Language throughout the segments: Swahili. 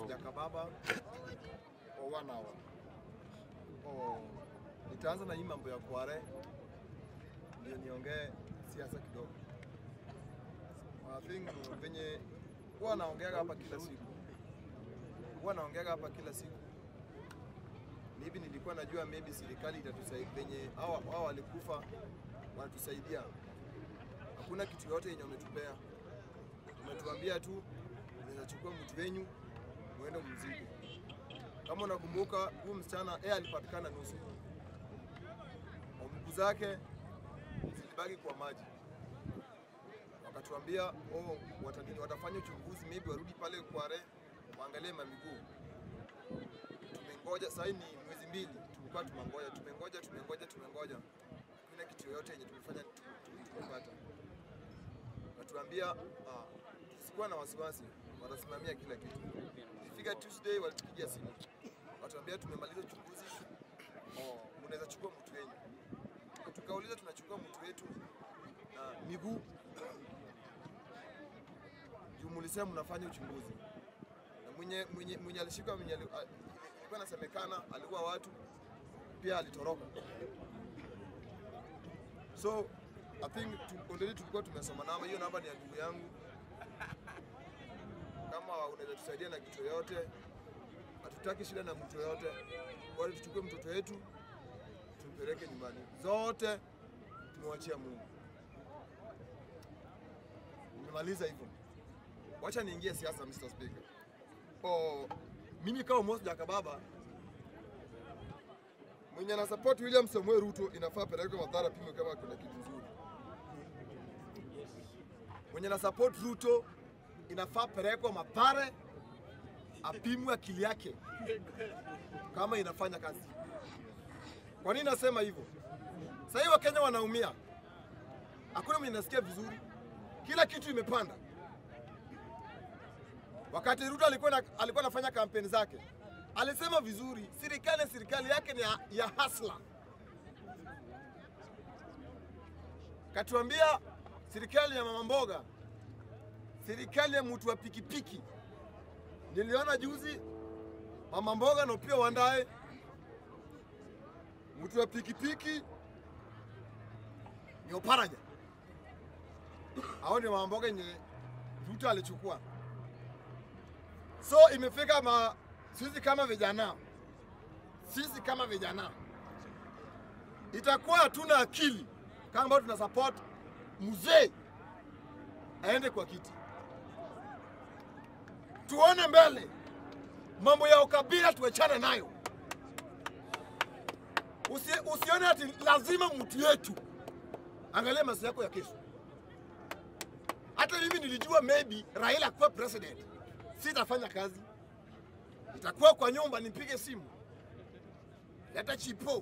Jakababa for one hour. Oh, nitaanza na hii mambo ya Kware ndio niongee siasa kidogo. I think venye huwa naongeaga hapa kila siku, huwa naongeaga hapa kila siku. Maybe nilikuwa najua maybe serikali itatusaidia venye hawa hawa walikufa wanatusaidia. Hakuna kitu yote yenye wametupea, umetuambia tu unaweza chukua mtu wenyu muende mziko. Kama unakumbuka huyu msichana yeye alipatikana nusu, mguu zake zilibaki kwa maji, wakatuambia oh, watanini watafanya uchunguzi, maybe warudi pale Kware waangalie mamiguu. Tumengoja sasa, ni mwezi mbili tulikuwa tumengoja, tumengoja, tumengoja, tumengoja, hakuna kitu yoyote yenye tumefanya tu- tu- tumepata. Watuambia ah, tusikuwa na wasiwasi, watasimamia kila kitu. Ifika Tuesday walitupigia simu, watuambia tumemaliza uchunguzi, oh, mnaweza chukua mtu wenyu. Tukauliza tunachukua mtu wetu na miguu juu mulisema mnafanya uchunguzi na mwenye, mwenye, mwenye alishika mwenye ali- a- ilikuwa inasemekana alikuwa watu pia alitoroka, so I think tu- already tulikuwa tumesoma namba. Hiyo namba ni ya ndugu yangu, kama unaweza tusaidia na kitu yoyote, hatutaki shida na mtu yoyote, bora tuchukue mtoto wetu tumpeleke nyumbani. Zote tumewachia Mungu. Nimemaliza hivyo, wacha niingie siasa, Mr. Speaker. Oh, mimi kama Moses Jakababa mwenye ana support William Samuel Ruto inafaa pelekwe Mathara pimwe kama kuna kitu nzuri. Mwenye ana support Ruto inafaa pelekwe Mathare apimwe akili yake kama inafanya kazi. Kwa nini nasema hivyo? Sasa hivi Wakenya wanaumia, hakuna mwenye nasikia vizuri, kila kitu imepanda. Wakati Ruto alikuwa na, alikuwa anafanya kampeni zake alisema vizuri, serikali serikali yake ni ya, ya hasla. Katuambia serikali ya mama mboga, serikali ya mtu wa pikipiki. Niliona juzi mama mboga na pia Wandae, mtu wa pikipiki ni Oparanya. Hao ndio mama mboga yenye Ruto alichukua. So imefika ma sisi kama vijana, sisi kama vijana itakuwa hatuna akili kama ambao tuna support mzee aende kwa kiti. Tuone mbele, mambo ya ukabila tuachane nayo. Usi, usione ati lazima mtu yetu angalia maisha yako ya kesho. Hata mimi nilijua maybe Raila kuwa president sitafanya kazi, itakuwa kwa nyumba nipige simu, leta chipo,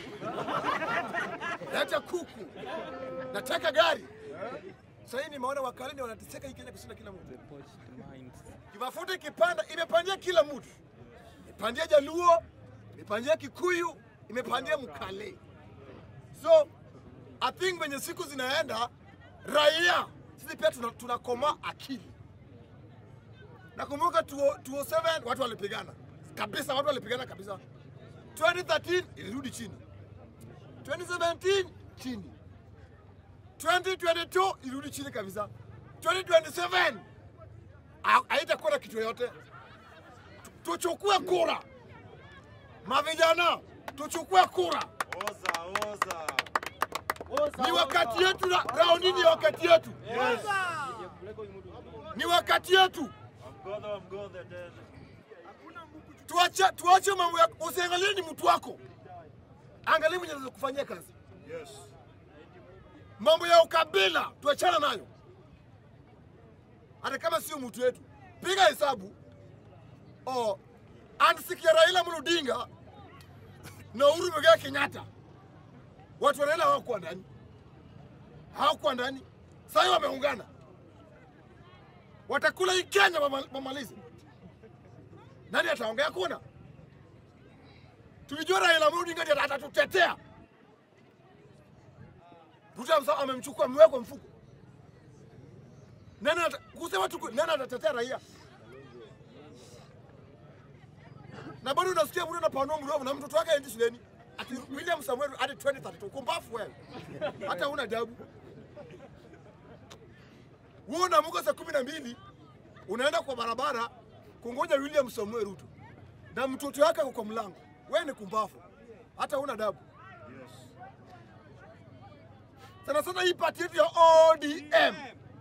leta kuku, nataka gari. Sasa hii nimeona wakalini wanateseka hii Kenya kushinda kila mtu. Kimafuta ikipanda imepandia kila mtu, imepandia Jaluo, imepandia Kikuyu, imepandia Mkale. So I think venye siku zinaenda, raia sisi pia tuna- tunakoma akili. Nakumbuka 2007 watu walipigana kabisa, watu walipigana kabisa. 2013 ilirudi chini, 2017 chini, 2022 ilirudi chini kabisa, 2027 ha- haitakuwa na kitu yoyote. Tu- Tuchukue kura, mavijana, tuchukue kura. Oza, oza. Ni wakati yetu, na raundi ni wakati yetu, ni wakati yetu. Mgodha wa mgodha tena. tuache tuache mambo ya usiangalie ni mtu wako, angalia mwenye anaweza kufanyia kazi. Yes. Mambo ya ukabila tuachana nayo, hata kama sio mtu wetu. Piga hesabu oh, ansikia Raila Amolo Odinga na Uhuru Muigai Kenyatta, watu wa Raila hawakuwa ndani, hawakuwa ndani. Sasa hivi wameungana, watakula hii Kenya wama- wamalize. Nani ataongea? Kuna tulijua Raila Amolo Odinga ndiye atatutetea. Ruto amsa- amemchukua amewekwa mfuko. Nani ata- kusema tu nani atatetea raia? na bado unasikia mtu anapanua mdomo na mtoto wake aendi shuleni ati William Samuel hadi 2032 kumbafu wewe, hata una adabu wewe. Unaamka saa kumi na mbili unaenda kwa barabara kungoja William Samuel Ruto na mtoto wake ako kwa mlango, wewe ni kumbafu, hata una adabu. Sana sana hii pati yetu ya ODM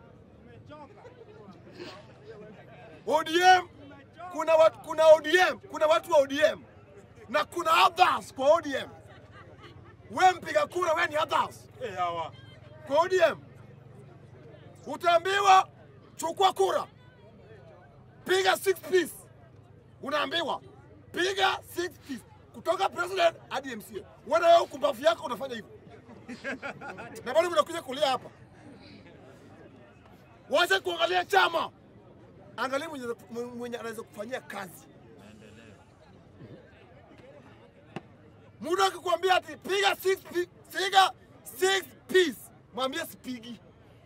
ODM kuna watu, kuna ODM, kuna watu wa ODM na kuna others kwa ODM. We mpiga kura, we ni others Eh, hawa. kwa ODM. Utaambiwa chukua kura, piga six piece. Unaambiwa piga six piece kutoka president hadi MCA. Wewe wewe kumbavu yako unafanya hivyo na bado mnakuja kulia hapa. Wacha kuangalia chama, angalia mwenye, mwenye anaweza kufanyia kazi. Mtu akikwambia ati piga six pi- piga six piece, mwambie sipigi.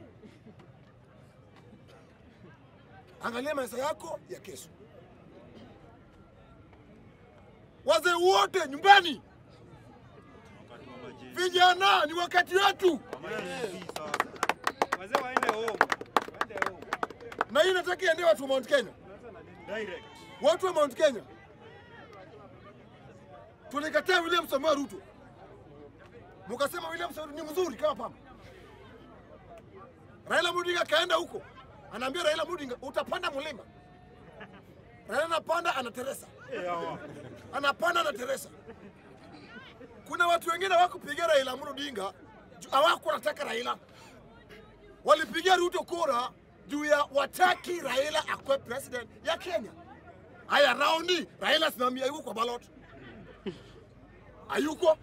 Angalia maisha yako ya kesho. Wazee wote nyumbani, Wakati wa majini. vijana, ni wakati wetu, Yes, sasa. Wazee waende home. Waende home. na hii nataka iendee watu wa Mount Kenya. Direct. Watu wa Mount Kenya tulikataa William Samoei Ruto, mukasema William Samoei ni mzuri kama pamba. Raila Odinga kaenda huko, anaambia Raila Odinga utapanda mlima. Raila anapanda anateresa, Eh, hawa. anapanda anateresa. Kuna watu wengine hawakupigia Raila Amolo Odinga, ju- hawakuwa wanataka Raila, walipigia Ruto kura juu ya wataki Raila akuwe president ya Kenya. Haya, raundi Raila simamia yuko kwa ballot, hayuko.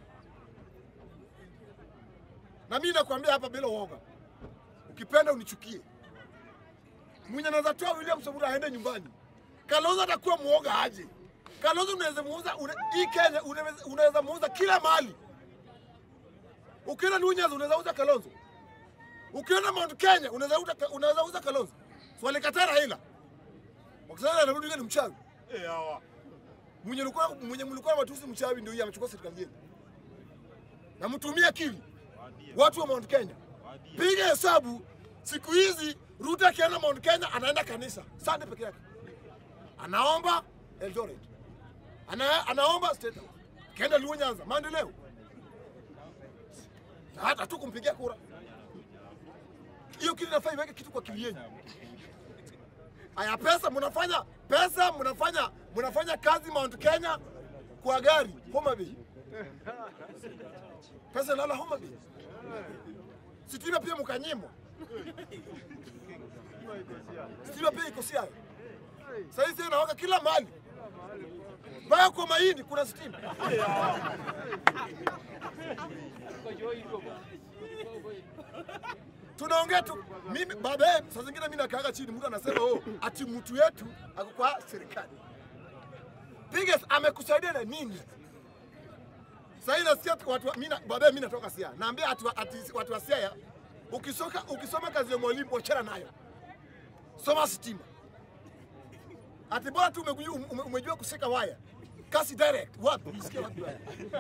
Na mimi nakwambia hapa bila uoga, ukipenda unichukie, mwenye anaweza toa William Samoei aende nyumbani. Kalonzo atakuwa muoga aje? Kalonzo unaweza muuza una, hii Kenya unaweza- unaweza muuza kila mahali. Ukienda Lunyas unaweza uza Kalonzo, ukienda Mount Kenya unaweza uza unaweza uza Kalonzo. So walikataa Raila wakisema Raila Odinga ni mchawi. Eh, hawa. Mwenye mlikuwa mwenye mlikuwa matusi mchawi ndio yeye amechukua serikali yenu. Na mtumie akili Waambie. watu wa Mount Kenya. Waambie. Piga hesabu siku hizi Ruto akienda Mount Kenya anaenda kanisa Sunday peke yake, anaomba Eldoret, ana, anaomba State House, akienda Luo Nyanza, maendeleo na hata tu kumpigia kura. Hiyo kitu inafaa iweke kitu kwa akili yenu. Aya, pesa mnafanya pesa mnafanya mnafanya kazi Mount Kenya kwa gari Homa Bay, pesa inala Homa Bay sitima pia mkanyimwa, sitima pia iko Siaya. Sasa hizi inawaka kila mahali, mpaka kwa mahindi kuna sitima. Tunaongea tu mimi baadaye, saa zingine mimi nakaaga chini, mtu anasema oh, ati mtu yetu ako kwa serikali. Biggest amekusaidia na nini? Sasa hii nasikia tu watu wa- mimi na- baadaye mimi natoka Siaya. Naambia ati, wa- ati watu wa Siaya ukisoka ukisoma kazi ya mwalimu wachana nayo. Soma sitima. Ati bora tu umejua, ume, umejua kusika waya. Kasi direct. Wapi? Unasikia wapi waya?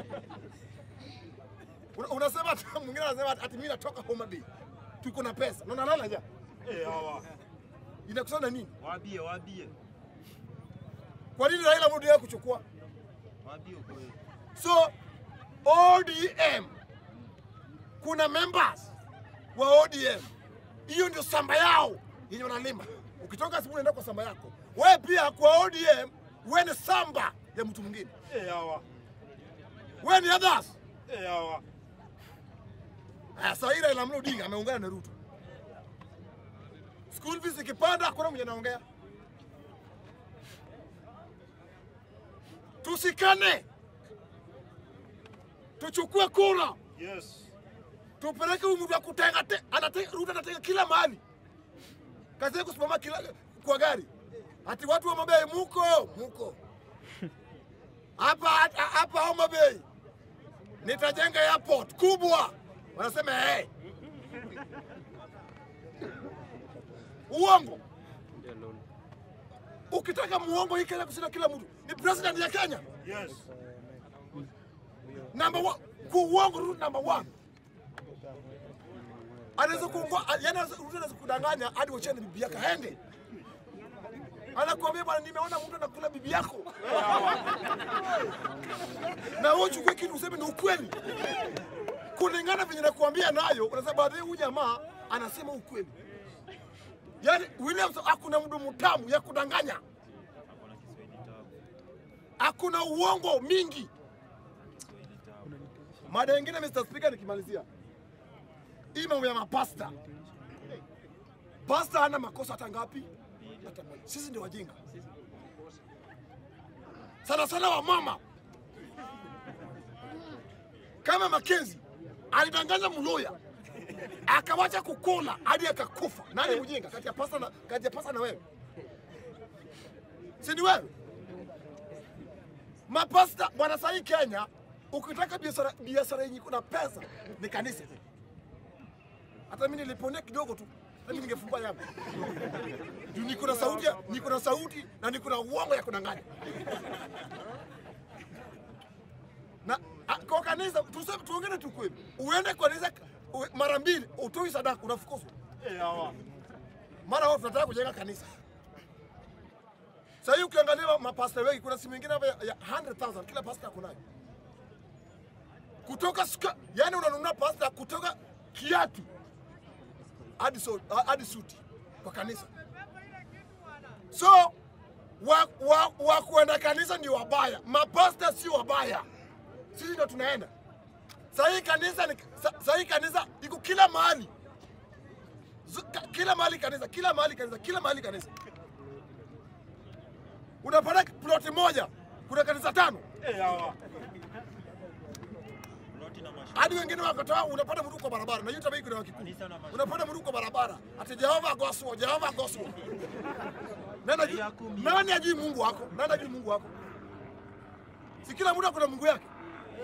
Una- Unasema ati mwingine anasema ati ati mimi natoka Homa Bay. Tuko na pesa. Na unalala ja. Eh, hawa. Inakusana nini? Waambie, waambie. Kwa nini Raila Odinga kuchukua? Waambie ukweli. So ODM kuna members wa ODM, hiyo ndio samba yao yenye wanalima. Ukitoka simu unaenda kwa samba yako, wewe pia kwa ODM wewe ni samba ya mtu mwingine, Eh, hawa. wewe ni others. Eh, hawa. Aya, Sasa hii Raila Amolo Odinga ameungana na Ruto, school fees ikipanda, hakuna mwenye anaongea. Tusikane, tuchukue kura Yes. tupeleke huyu mtu wa kutenga te, anate, Ruto anatenga kila mahali, kazi yake kusimama kila kwa gari, ati watu wa Mabei muko muko hapa hapa- hapa Homa Bay nitajenga airport kubwa, wanasema hey. Uongo, Ukitaka muongo hii Kenya kushinda kila mtu ni president ya Kenya Yes. number one, kuuongo rule number one. Anaweza kuongoa, yani anaweza Ruto anaweza kudanganya hadi wachane bibi yake aende. Anakuambia bwana, nimeona mtu anakula bibi yako, na wewe uchukue kitu useme ni ukweli kulingana venye nakuambia nayo, unasema baadaye huyu jamaa anasema ukweli. Yani Williams hakuna mdomo tamu ya kudanganya, hakuna uongo mingi. Mada nyingine Mr. Speaker, nikimalizia hii mambo ya mapasta. Pasta hana makosa hata ngapi? Hata moja. Sisi ndio wajinga sana sana, wa mama kama Makenzi alidanganya Mloya akawacha kukula hadi akakufa. Nani mjinga kati ya pasta na, kati ya pasta na wewe? Si ni wewe? Mapasta bwana, sahii Kenya ukitaka biashara biashara yenye kuna pesa ni kanisa. Hata mimi niliponea kidogo tu, hata mimi ningefungua yangu juu niko na sauti, ya- niko na sauti na niko na uongo ya kudanganya na a, kwa kanisa tuseme, tuongene tu kweli, uende kwa kanisa uwe- mara mbili utoi sadaka unafukuzwa. Eh, hawa. Mara wao tunataka kujenga kanisa. Sasa hii ukiangalia mapasta wengi, kuna simu nyingine hapa ya, ya 100,000 kila pasta ako nayo. Kutoka suka, yani unanunua pasta kutoka kiatu hadi so, hadi suti kwa kanisa. So wa, wa, wa kuenda kanisa ni wabaya, mapasta si wabaya, sisi ndo tunaenda. Sasa hii kanisa ni, sa- sasa hii kanisa iko kila mahali. Zu- ka- kila mahali kanisa, kila mahali kanisa, kila mahali kanisa. Unapata ploti moja kuna kanisa tano, Eh, hawa. Ploti na mashamba. hadi wengine wakatoa, unapata mtu kwa barabara na yuta kuna wa Kikuyu. Kanisa na mashamba. unapata mtu kwa barabara ati Jehova gospel, Jehova gospel. Nani ajui- nani ajui Mungu wako? Nani ajui Mungu wako? Si kila mtu akona Mungu yake.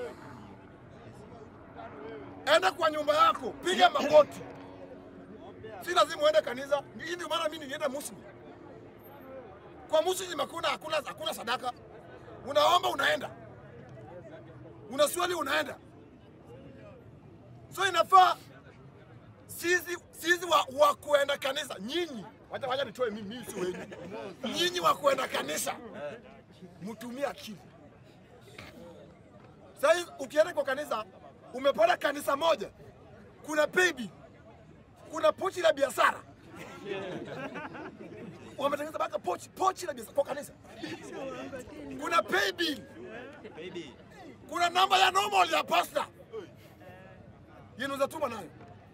Enda kwa nyumba yako, piga magoti. Si lazima uende kanisa. Hii ndio maana mimi nilienda Muslim. Kwa Muslim hakuna hakuna hakuna sadaka. Unaomba unaenda. Unaswali unaenda. So inafaa sisi sisi wa, wa kuenda kanisa nyinyi, wacha wacha nitoe mimi, mimi si wenyu. Nyinyi wa kuenda kanisa mtumie akili. Sasa hivi ukienda kwa kanisa, umepata kanisa moja, kuna baby, kuna pochi la biashara wametengeneza mpaka pochi pochi la biashara kwa kanisa, kuna pay bill, Baby. kuna namba ya normal ya pasta yenye unaweza tuma nayo.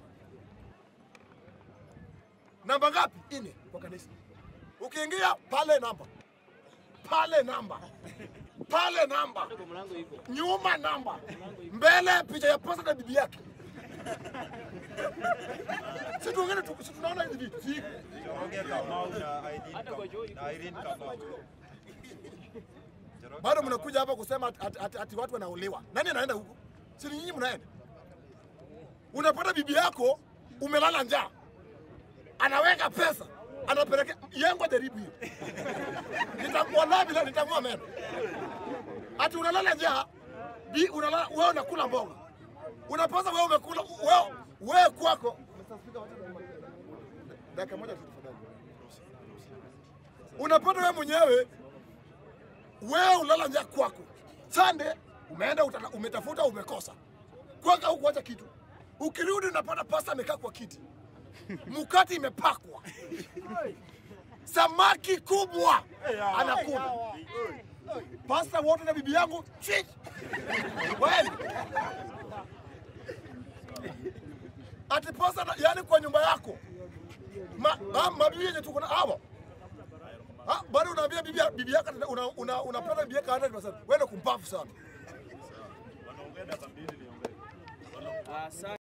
Namba ngapi? Ine kwa kanisa. Ukiingia pale namba, pale namba, pale namba, nyuma namba, mbele picha ya pasta na bibi yake. Si tuongene tu, si tunaona hizi vitu. Si Njoroge Kamau na Irene Kamau. Na Irene Kamau. Njoroge bado mnakuja hapa kusema ati, ati, ati, ati watu wanaolewa. Nani anaenda huko? Si ni nyinyi mnaenda? Unapata bibi yako umelala njaa, anaweka pesa, anapeleka yangu jaribu hiyo, nitakuwa bila nitang'oa meno. Ati unalala njaa, bi unalala wewe unakula mboga, unapasa wewe umekula wewe wewe kwako. Dakika moja tu tafadhali. Unapata wewe mwenyewe wewe ulala njaa kwako. Sande umeenda utala, umetafuta umekosa. Kwaka huku acha kitu. Ukirudi unapata pasta amekaa kwa kiti. Mkati imepakwa. Samaki kubwa anakula. Pasta wote na bibi yangu chich. Wewe. Ati pasta na, yani kwa nyumba yako. Ma, ma, mabibi yenye tuko na hawa. Ah, bado unaambia bibi bibi yako una, una, unapata bibi yako 100%. Wewe kumpafu sana. Wanaongea dakika mbili niongee. Asante.